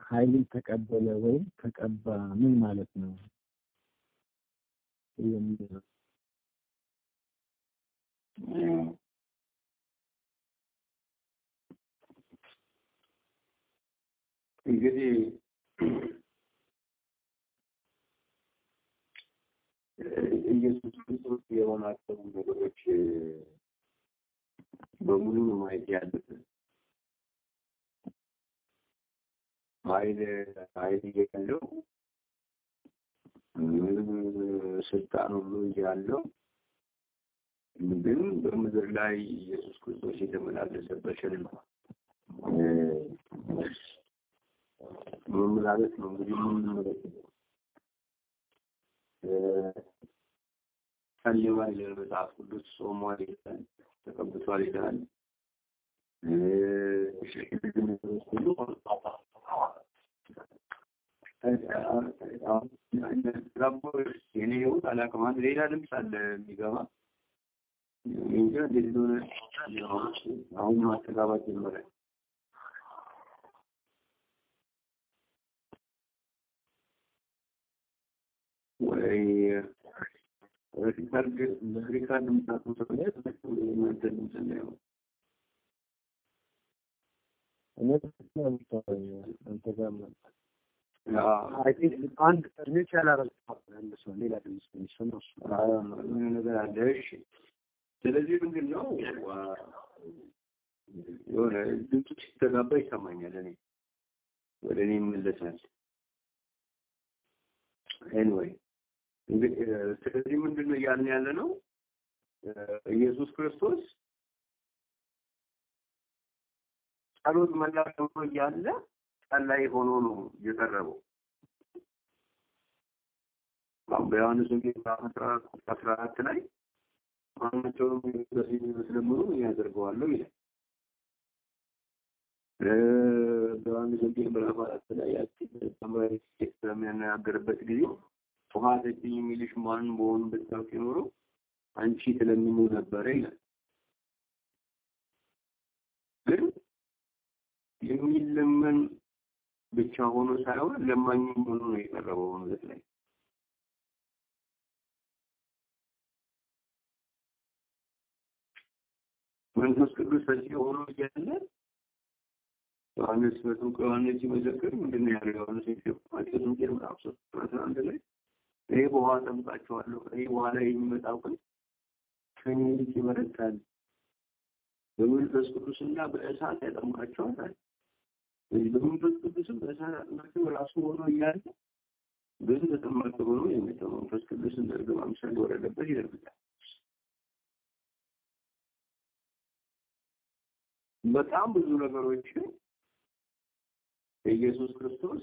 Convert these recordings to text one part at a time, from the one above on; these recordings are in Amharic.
ኃይልን ተቀበለ ወይም ተቀባ ምን ማለት ነው? የሚለው እንግዲህ ኢየሱስ ክርስቶስ የሆናቸው ነገሮች በሙሉ ነው ማየት ያለብን። ኃይል ኃይል እያለው ስልጣን ሁሉ እያለው ግን በምድር ላይ ኢየሱስ ክርስቶስ የተመላለሰበትን መመላለስ ነው እንግዲህ የምንመለከተው። ጸልዋል ይላል መጽሐፍ ቅዱስ፣ ጾሟል ይላል፣ ተቀብቷል ይላል። ሁሉ የኔ ይሁን አላውቅም። አንድ ሌላ ድምፅ አለ የሚገባ እንጃ እንዴት እንደሆነ አሁን ማስተጋባት ጀመረ። ወይ ሪካርድ ሪካርድ ምጣቱ ሰውነት እናንተ ድምፅ ነው እኔ ነው የምታወራው አንተ ጋር መጣ አይ ቲንክ አንድ ሚውት ያላረገው አንድ ሰው ሌላ ድምጽ የሚሰማው እሱ ምን ነገር አለ? እሺ። ስለዚህ ምንድን ነው የሆነ ድምፁ ሲተጋባ ይሰማኛል። እኔ ወደ እኔ ይመለሳል። ኤኒዌይ እንግዲህ ስለዚህ ምንድን ነው እያልን ያለ ነው ኢየሱስ ክርስቶስ ጸሎት መላክ ሆኖ እያለ ጸላይ ሆኖ ነው የቀረበው። በዮሐንስ ወንጌል ምዕራፍ አስራ አራት ላይ ማናቸውም በዚህ ስለምኑ ያደርገዋለሁ ይላል። በዮሐንስ ወንጌል ምዕራፍ አራት ላይ ያቺ ተማሪ ሴት በሚያናገርበት ጊዜ ውሃ ጠጪኝ የሚልሽ ማን በሆኑ ብታውቂ ኖሮ አንቺ ትለምኙ ነበረ ይላል። ግን የሚለመን ብቻ ሆኖ ሳይሆን ለማኝም ሆኖ ነው የቀረበው ምድር ላይ። መንፈስ ቅዱስ በዚህ ሆኖ እያለ ዮሐንስ በጥምቀ ዮሐንስ ሲመሰክር ምንድን ነው ያለው? ዮሐንስ ማቴዎስ ወንጌል ምዕራፍ ሶስት አስራ አንድ ላይ እኔ በውሃ አጠምቃችኋለሁ፣ ከእኔ በኋላ የሚመጣው ግን ከእኔ ይልቅ ይበረታል፣ በመንፈስ ቅዱስና በእሳት ያጠምቃችኋል። ስለዚህ በመንፈስ ቅዱስም በእሳት ያጠምቃችሁ ራሱ ሆኖ እያለ ግን ተጠማቂ ሆኖ የመጣው መንፈስ ቅዱስ እንደ ርግብ አምሳል ወረደበት ይደርግታል። በጣም ብዙ ነገሮችን ኢየሱስ ክርስቶስ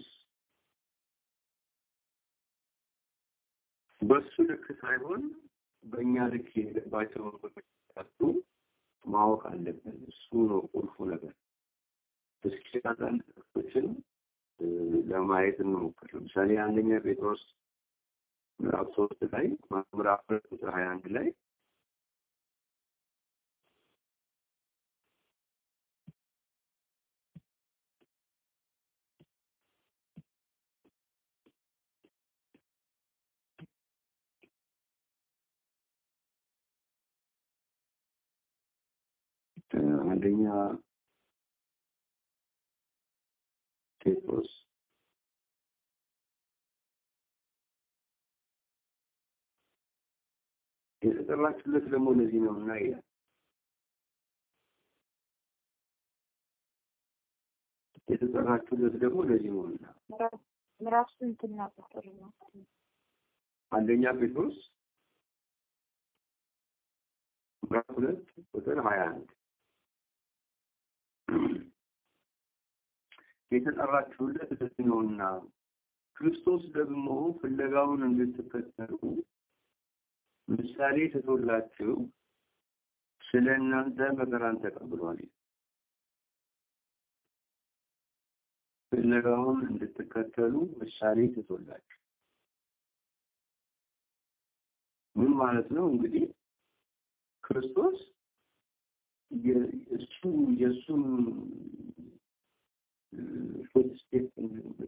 በሱ ልክ ሳይሆን በእኛ ልክ የሄደባቸው መንገዶች ማወቅ አለብን። እሱ ነው ቁልፉ ነገር። እስኪ አንዳንድ ጥቅሶችን ለማየት እንሞክር። ለምሳሌ አንደኛ ጴጥሮስ ምዕራፍ ሶስት ላይ ምዕራፍ ሁለት ቁጥር ሀያ አንድ ላይ አንደኛ ጴጥሮስ የተጠራችሁለት ደግሞ ለዚህ ነው እና ይላል የተጠራችሁለት ደግሞ ለዚህ ነው እና ምዕራፍ ስንትና ቁጥር ነው? አንደኛ ጴጥሮስ ምዕራፍ ሁለት ቁጥር ሀያ አንድ የተጠራችሁለት ለዚህ ነውና ክርስቶስ ደግሞ ፍለጋውን እንድትከተሉ ምሳሌ ትቶላችሁ ስለ እናንተ መከራን ተቀብሏል። ፍለጋውን እንድትከተሉ ምሳሌ ትቶላችሁ ምን ማለት ነው? እንግዲህ ክርስቶስ እሱ የእሱን ፉትስቴፕ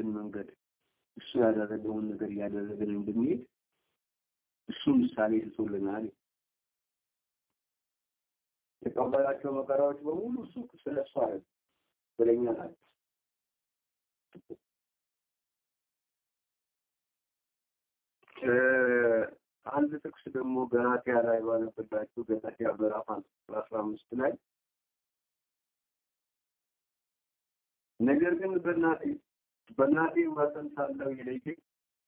የሄደበትን መንገድ እሱ ያደረገውን ነገር እያደረግን እንድንሄድ እሱ ምሳሌ ትቶልናል። የተቀበላቸው መከራዎች በሙሉ እሱ ስለ እሱ አለ ስለኛ ናቸው። አንድ ጥቅስ ደግሞ ገላትያ ላይ ባነበላችሁ ገላትያ ምዕራፍ አስራ አምስት ላይ ነገር ግን በእናቴ በእናቴ ማፀን ሳለሁ የለየኝ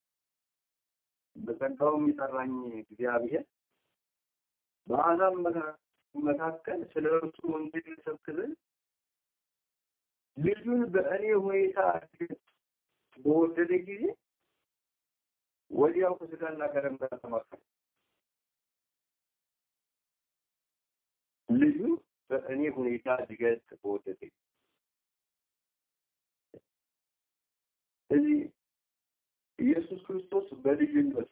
በጸጋውም የጠራኝ እግዚአብሔር በአሕዛብ መካከል ስለ እርሱ ወንጌል ልሰብክ ዘንድ ልጁን በእኔ ሁኔታ በወደደ ጊዜ ወዲያው ከስጋና ከደም ጋር ተማከረ። ልጁ በእኔ ሁኔታ ሊገልጽ በወደደ ጊዜ እዚህ ኢየሱስ ክርስቶስ በልጅነቱ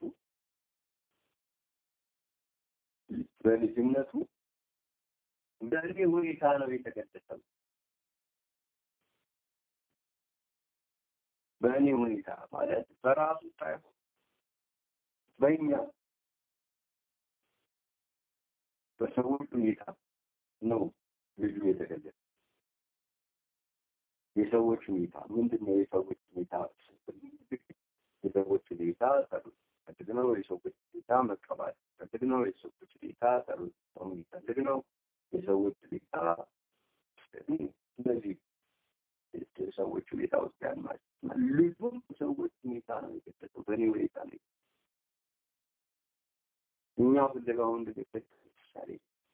በልጅነቱ በእኔ ሁኔታ ነው የተገለጸው። በእኔ ሁኔታ ማለት በራሱ ሳይሆን በእኛ በሰዎች ሁኔታ ነው ልጁ የተገለጸ። የሰዎች ሁኔታ ምንድን ነው? የሰዎች ሁኔታ የሰዎች ሁኔታ ጸሎት ፈልግ ነው። የሰዎች ሁኔታ መቀባት ፈልግ ነው። የሰዎች ሁኔታ ጸሎት የሚፈልግ ነው። የሰዎች ሁኔታ እነዚህ ሰዎች ሁኔታ ውስጥ ያን ማለት ልጁም ሰዎች ሁኔታ ነው የገለጸው። በእኔ ሁኔታ ነው እኛ ፍለጋው እንደገበት ምሳሌ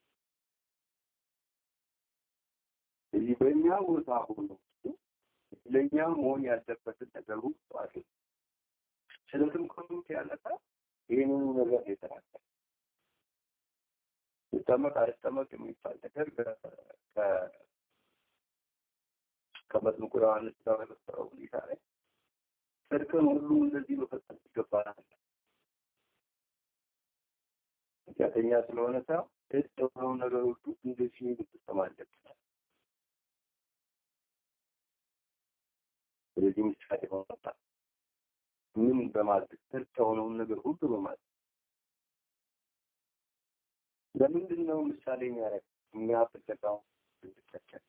እዚህ በእኛ ቦታ ሆኖ ለእኛ መሆን ያለበትን ነገር ሁሉ አድርጎ ስለ ትምክህቱ ያነሳ ይህንኑ ነገር የተናገረ ይጠመቅ አይጠመቅ የሚባል ነገር ከመጥምቁ ዮሐንስ ጋር በነበረው ሁኔታ ላይ ጽድቅን ሁሉ እንደዚህ መፈጸም ይገባናል። ኃጢአተኛ ስለሆነ ሰው እጥ የሆነው ነገር ሁሉ እንደዚህ መፈጸም አለብን። ስለዚህ ምሳሌ ማውጣት ምን በማድረግ እርቅ የሆነውን ነገር ሁሉ በማድረግ ለምንድን ነው ምሳሌ የሚያደርግ የሚያፈለጋው እንድትከተል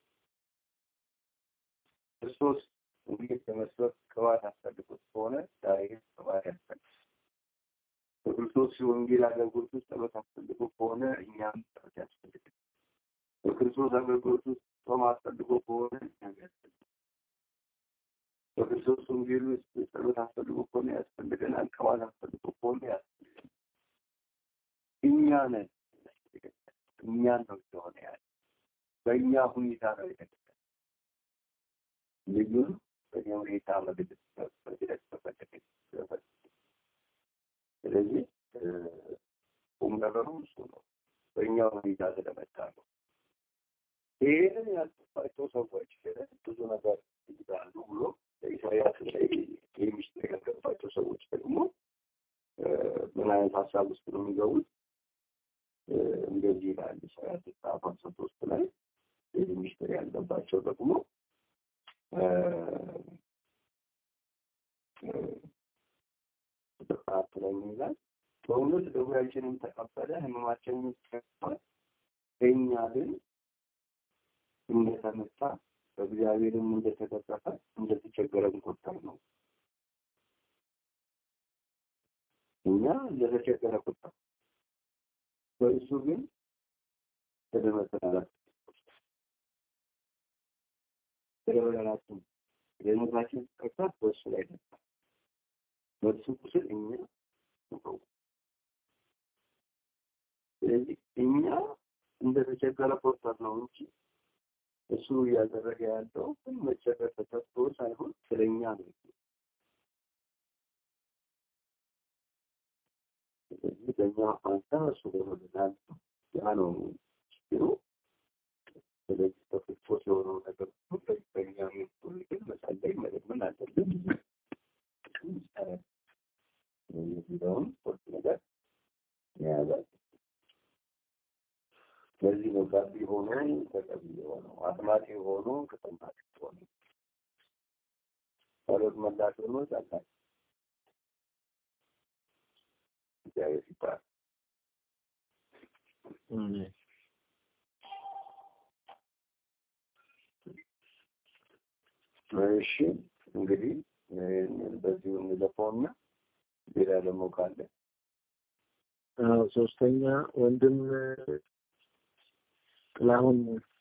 ክርስቶስ እንግዲህ ለመስበክ ቅባት አስፈልጎት ከሆነ ዛሬ ቅባት ያስፈልግ በክርስቶስ የወንጌል አገልግሎት ውስጥ ጸሎት አስፈልጎ ከሆነ እኛም ጸሎት ያስፈልግ በክርስቶስ አገልግሎት ውስጥ ጾም አስፈልጎ ከሆነ እኛም ያስፈልግ በክርስቶስ ወንጌል ውስጥ ጸሎት አስፈልጎ ከሆነ ያስፈልገናል። ቅባት አስፈልጎ ከሆነ ያስፈልገናል። እኛ ነን እኛን ነው የሆነ ያለ በእኛ ሁኔታ ነው የተገለጸ ልጁን በእኛ ሁኔታ መግለጽ መግለጽ ተፈለገ። ስለዚህ ቁም ነገሩ እሱ ነው። በእኛ ሁኔታ ስለመጣ ነው። ይህንን ያልጠፋቸው ሰዎች ብዙ ነገር ይላሉ ብሎ ኢሳያስ ላይ የሚስጥር ያልገባቸው ሰዎች ደግሞ ምን አይነት ሀሳብ ውስጥ ነው የሚገቡት? እንደዚህ ይላል ኢሳያስ ምዕራፍ ሃምሳ ሶስት ላይ ይህ ሚስጥር ያልገባቸው ደግሞ ጥፋት ላይ ይላል በእውነት ደዌያችንን ተቀበለ ህመማችንን ተቀበለ እኛ ግን እንደተመታ በእግዚአብሔርም እንደተገረፈ እንደተቸገረን ቆጠር ነው። እኛ እንደተቸገረ ቆጠር፣ በእሱ ግን ተደመሰላላት ተደመሰላላችሁ የሞታችን ቅርታት በእሱ ላይ ነበር። በእሱ ቁስል እኛ ነው። ስለዚህ እኛ እንደተቸገረ ቆጠር ነው እንጂ እሱ እያደረገ ያለው ግን መቸገር ተከፍቶ ሳይሆን ስለኛ ነው። ስለዚህ በእኛ ፋንታ እሱ ሆኖልናል። ያ ነው ችግሩ። ስለዚህ በክርስቶስ የሆነው ነገር ሁሉ በእኛ ሁሉ ግን መጸለይ መለመን አለብን። የሚለውን ሶስት ነገር የያዛል። ስለዚህ ነው ጋቢ ሆኖ ተቀቢ የሆነው አጥማቂ ሆኖ ተጠማቂ ሆነ። ጸሎት መላሽ ሆኖ ጸላይ እግዚአብሔር ይባል። እሺ እንግዲህ በዚሁ እንለፈውና ሌላ ደግሞ ካለ ሶስተኛ ወንድም ጥላሁን